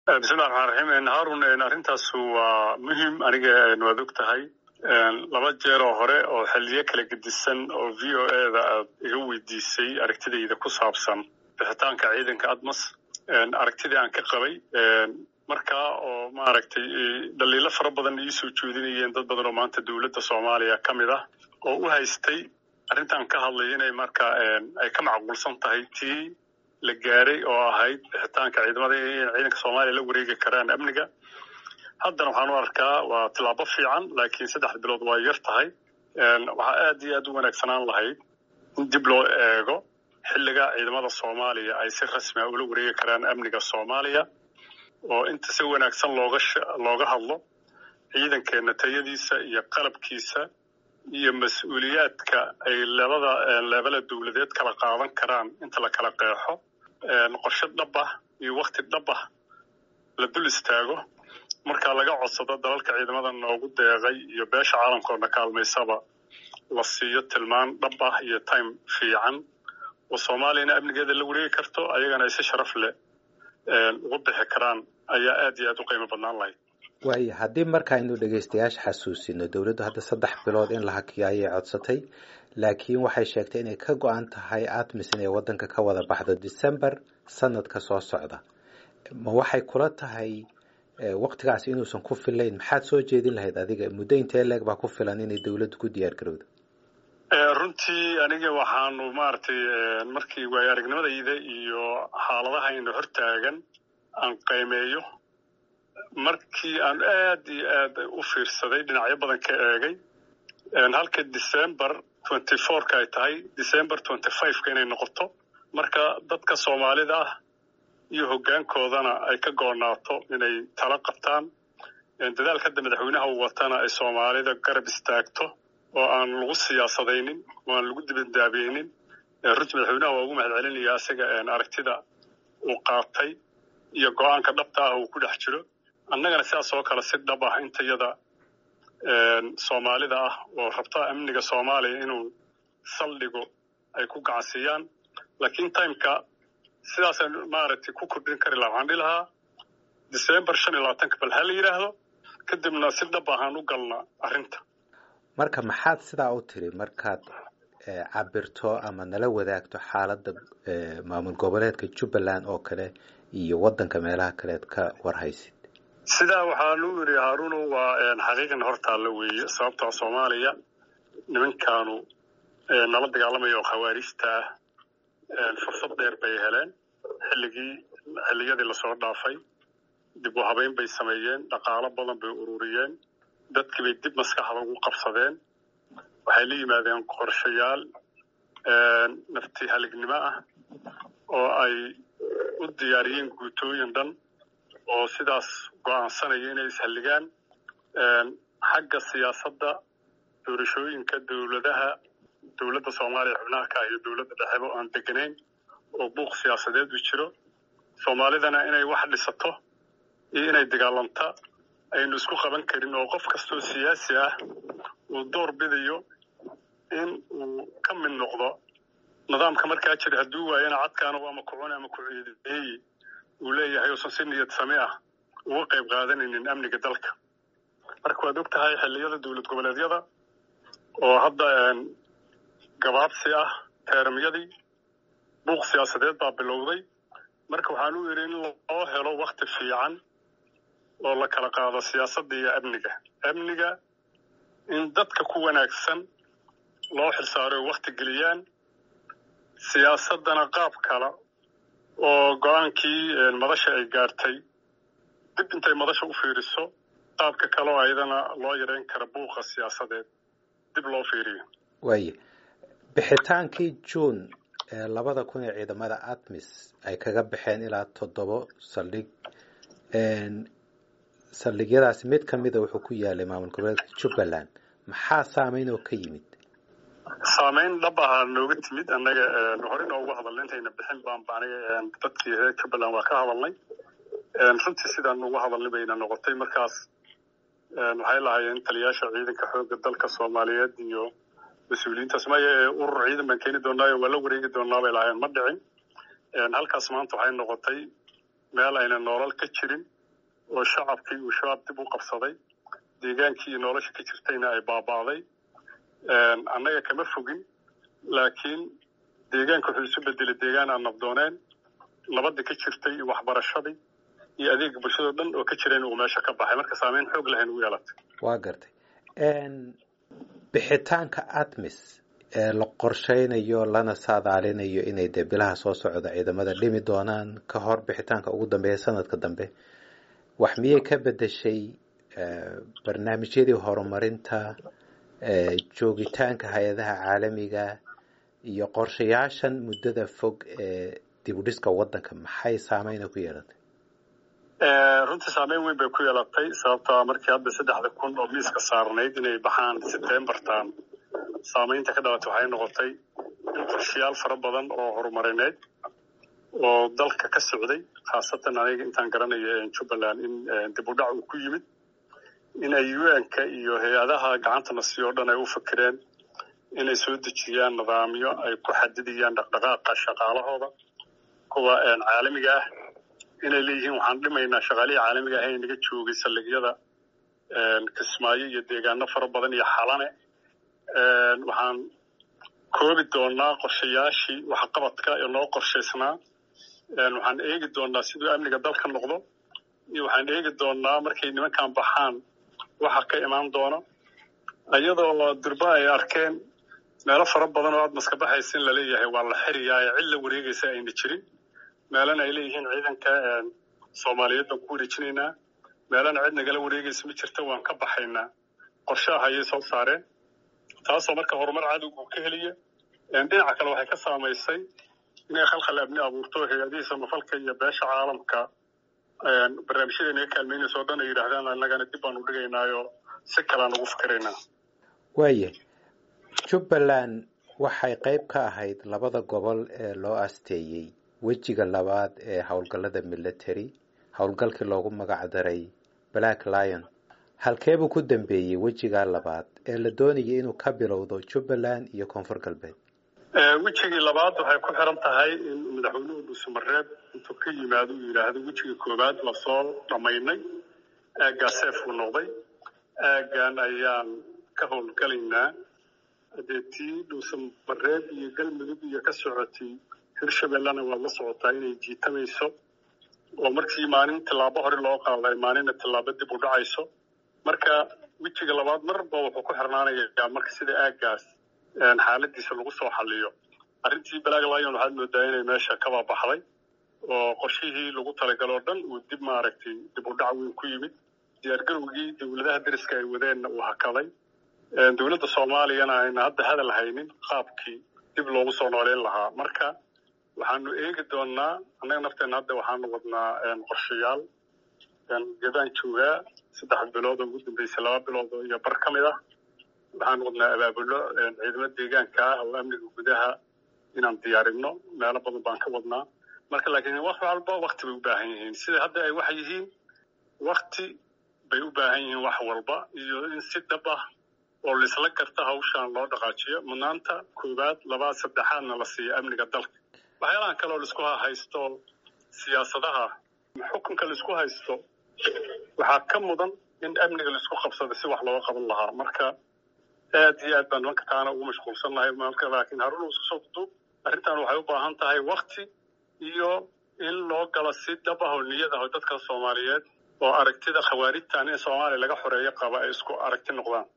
bismillahi raxmaan raxiim harun arrintaas waa muhim aniga waad og tahay laba jeer oo hore oo xiliyo kala gedisan oo v o e da aad iga weydiisay aragtidayda ku saabsan bixitaanka ciidanka admas aragtidii aan ka qabay markaa oo maaragtay dhaliilo fara badan iisoo jeedinayeen dad badan oo maanta dowladda soomaaliya ka mid ah oo u haystay arrintan ka hadlay inay markaa ay ka macquulsan tahay tii la gaaray oo ahayd bixitaanka ciidamada in ciidanka soomaaliya la wareegi karaan amniga haddana waxaan u arkaa waa tilaabo fiican laakiin saddex bilood waa yar tahay waxaa aad iyo aad u wanaagsanaan lahayd in dib loo eego xilliga ciidamada soomaaliya ay si rasmi a ula wareegi karaan amniga soomaaliya oo inta si wanaagsan looga looga hadlo ciidankeena tayadiisa iyo qalabkiisa iyo mas-uuliyaadka ay labada leebala dowladeed kala qaadan karaan inta la kala qeexo qorshe dhab ah iyo wakti dhab ah la dul istaago markaa laga codsado dalalka ciidamada noogu deeqay iyo beesha caalamkoodna kaalmaysaba la siiyo tilmaan dhab ah iyo time fiican oo soomaaliyana amnigeeda la wareegi karto ayagana ay si sharaf leh ugu bixi karaan ayaa aad iyo aad u qiimo badnaan lahayd waaya haddii marka aynu dhegaystayaasha xasuusino dowladdu hadda saddex bilood in la hakiyo ayay codsatay laakiin waxay sheegtay inay ka go-an tahay atmis inay waddanka ka wada baxdo december sanadka soo socda ma waxay kula tahay waktigaas inuusan ku filayn maxaad soo jeedin lahayd adiga muddo intee leeg baa ku filan inay dowladdu ku diyaar garowdo runtii aniga waxaanu maaragtay markii waayo aragnimadayda iyo xaaladahayna hortaagan aan qiimeeyo markii aan aad iyo aad u fiirsaday dhinacyo badan ka eegay halka december twenty fourka ay tahay december twenty fiveka inay noqoto marka dadka soomaalida ah iyo hoggaankoodana ay ka goonaato inay tala qabtaan dadaalka hadda madaxweynaha uu watana ay soomaalida garab istaagto oo aan lagu siyaasadaynin oo aan lagu dibadaabeynin runtii madaxweynaha waa ugu mahad celinaya isaga aragtida uu qaatay iyo go-aanka dhabta ah uu ku dhex jiro annagana sidaas oo kale si dhab ah intayada soomaalida ah oo rabta amniga soomaaliya inuu saldhigo ay ku gacansiiyaan laakiin timeka sidaasaan maaragtay ku kordhin kari laha waxaan dhihi lahaa december shan iyo labaatanka bal ha la yidhaahdo kadibna si dhab ahaan u galna arrinta marka maxaad sidaa u tiri markaad cabirto ama nala wadaagto xaaladda maamul goboleedka jubbaland oo kale iyo waddanka meelaha kaleed ka warhaysid sidaa waxaanu yidhi haaruno waa xaqiiqan hortaalla weeye sababtaa soomaaliya nimankaanu nala dagaalamaya oo khawaarijta ah fursad dheer bay heleen xilligii xilliyadii lasoo dhaafay dib u habeyn bay sameeyeen dhaqaalo badan bay ururiyeen dadkii bay dib maskaxda ugu qabsadeen waxay la yimaadeen qorshayaal nafti halignimo ah oo ay u diyaariyeen guutooyin dhan oo sidaas go-aansanaya inay ishalligaan xagga siyaasadda doorashooyinka dowladaha dowladda soomaaliya xubnaha ka ah iyo dowladda dhexeba oo aan deganayn oo buuq siyaasadeed u jiro soomaalidana inay wax dhisato iyo inay dagaalanta aynu isku qaban karin oo qof kastoo siyaasi ah uu door bidayo in uu ka mid noqdo nidaamka markaa jira hadduu waayana cadkaana ama kucune ama kuciideeyi uu leeyahay uusan si niyad same ah uga qayb qaadanaynin amniga dalka marka waad og tahay xilliyada dowlad goboleedyada oo hadda gabaabsi ah teeramyadii buuq siyaasadeed baa bilowday marka waxaan u yidhi in loo helo wakti fiican oo la kala qaado siyaasadda iyo amniga amniga in dadka ku wanaagsan loo xilsaaro ay wakti geliyaan siyaasaddana qaab kale oo go-aankii madasha ay gaartay dib intay madasha u fiiriso qaabka kale oo ayadana loo yareyn kara buuqa siyaasadeed dib loo fiiriyo waaya bixitaankii juun ee labada kun ee ciidamada atmis ay kaga baxeen ilaa toddobo saldhig saldhigyadaasi mid ka mida wuxuu ku yaalay maamul goboleedka jubbaland maxaa saameyn oo ka yimid saameyn dhab ahaa nooga timid annaga hore noogu hadalnay intayna bixin baanba aniga dadkii reer jubbaland waa ka hadalnay runtii sidaan ugu hadalnay bayna noqotay markaas waxay lahaayeen taliyaasha ciidanka xoogga dalka soomaaliyeed iyo mas-uuliyiintaas maya urur ciidan baan keeni doonaayo waa la wareegi doonaa bay lahaayeen ma dhicin halkaas maanta waxay noqotay meel ayna nolol ka jirin oo shacabkii uu shabaab dib u qabsaday deegaankii nolosha ka jirtayna ay baaba'day annaga kama fogin laakiin deegaanka wuxuu isu bedelay deegaan aan nabdooneen nabadda ka jirtay iyo waxbarashadii iyo adeega bulshado dhan oo ka jirayn uu meesha ka baxay marka saameyn xoog lahayn u yeelatay waa gartay bixitaanka atmis ee la qorshaynayo lana saadaalinayo inay dee bilaha soo socda ciidamada dhimi doonaan ka hor bixitaanka ugu dambeeya sanadka dambe wax miyay ka bedeshay barnaamijyadii horumarinta joogitaanka hay-adaha caalamiga iyo qorshayaashan muddada fog ee dibudhiska waddanka maxay saameyna ku yeelatay runtii saameyn weyn bay ku yeelatay sababtaa markii hadda saddexda kun oo miiska saarnayd inay baxaan sebtembartan saameynta ka dhalatay waxay noqotay in qorshayaal fara badan oo horumarineed oo dalka ka socday khaasatan aniga intaan garanayo jubbaland in dib u dhac uu ku yimid in ay un-ka iyo hay-adaha gacantana si oo dhan ay u fikireen inay soo dejiyaan nidaamyo ay ku xadidayaan dhaqdhaqaaqa shaqaalahooda kuwa caalamiga ah inay leeyihiin waxaan dhimaynaa shaqaalihii caalamiga ah ee naga joogay saldhigyada kismaayo iyo deegaano fara badan iyo xalane waxaan koobi doonaa qorshayaashii waxqabadka ee loo qorshaysnaa waxaan eegi doonaa siduu amniga dalka noqdo iyo waxaan eegi doonaa markay nimankan baxaan waxa ka imaan doono iyadoo durba ay arkeen meelo fara badan oo aad maska baxaysa in laleeyahay waa la xiriyaa ee cid la wareegaysa ayna jirin meelana ay leeyihiin ciidanka soomaaliyeed baan ku wareejinaynaa meelana cid nagala wareegaysa ma jirta waan ka baxaynaa qorshaha ayay soo saareen taasoo marka horumar cadowgu ka heliya dhinaca kale waxay ka saamaysay inay khalkhal amni abuurto hay-adihii samafalka iyo beesha caalamka barnaamijyada naga kaalmeynaysa oo dhan ay yidhaahdaan annagana dib baan u dhigaynaayo si kalean ugu fikiraynaa waaya jubbaland waxay qayb ka ahayd labada gobol ee loo asteeyey wejiga labaad ee howlgallada military howlgalkii loogu magac daray black lion halkeebuu ku dambeeyey wejigaa labaad ee la doonayay inuu ka bilowdo jubbaland iyo koonfur galbeed wejigii labaad waxay ku xiran tahay in madaxweynuhu dhuusamareeb intuu ka yimaado uu yidhaahdo wejigii koowaad lasoo dhammaynay aaggaa seefuu noqday aaggan ayaan ka howlgalaynaa hadee tii dhuusamareeb iyo galmudug iyo ka socotay hirshabellena waad la socotaa inay jiitamayso oo markii maalin tillaabo hore loo qaaday maalinna tillaabo dib u dhacayso marka wejiga labaad marba wuxuu ku xirnaanayaa marka sida aaggaas xaaladiisa lagu soo xaliyo arrintii black lion waxaad moodaa inay meesha kaba baxday oo qorshihii lagu talagaloo dhan uu dib maaragtay dib u dhac weyn ku yimid diyaargarowgii dowladaha deriska ay wadeenna uu hakaday dowladda soomaaliyana ayna hadda hadal haynin qaabkii dib loogu soo nooleyn lahaa marka waxaanu eegi doonaa annaga nafteenna hadda waxaanu wadnaa qorshayaal gedaan joogaa saddex bilood oo ugu dambeysay laba bilood oo iyo bar ka mid ah waxaanu wadnaa abaabulo ciidamo deegaanka ah oo amniga gudaha inaan diyaarino meelo badan baan ka wadnaa marka laakiin wax walba wakti bay u baahan yihiin sida hadda ay wax yihiin wakti bay u baahan yihiin wax walba iyo in si dhab ah oo laisla garta hawshaan loo dhaqaajiyo mudnaanta koowaad labaad saddexaadna la siiyo amniga dalka waxyaalahan kale oo laisku haysto siyaasadaha xukunka laisku haysto waxaa ka mudan in amniga laisku qabsado si wax looga qaban lahaa marka aad iyo aad baan nimanka taana ugu mashquulsan nahay marka laakiin harun isku soo duduub arrintan waxay u baahan tahay wakti iyo in loo galo si dhab ah oo niyad ah oo dadka soomaaliyeed oo aragtida khawaarijtan in soomaaliya laga xoreeyo qaba ay isku aragti noqdaan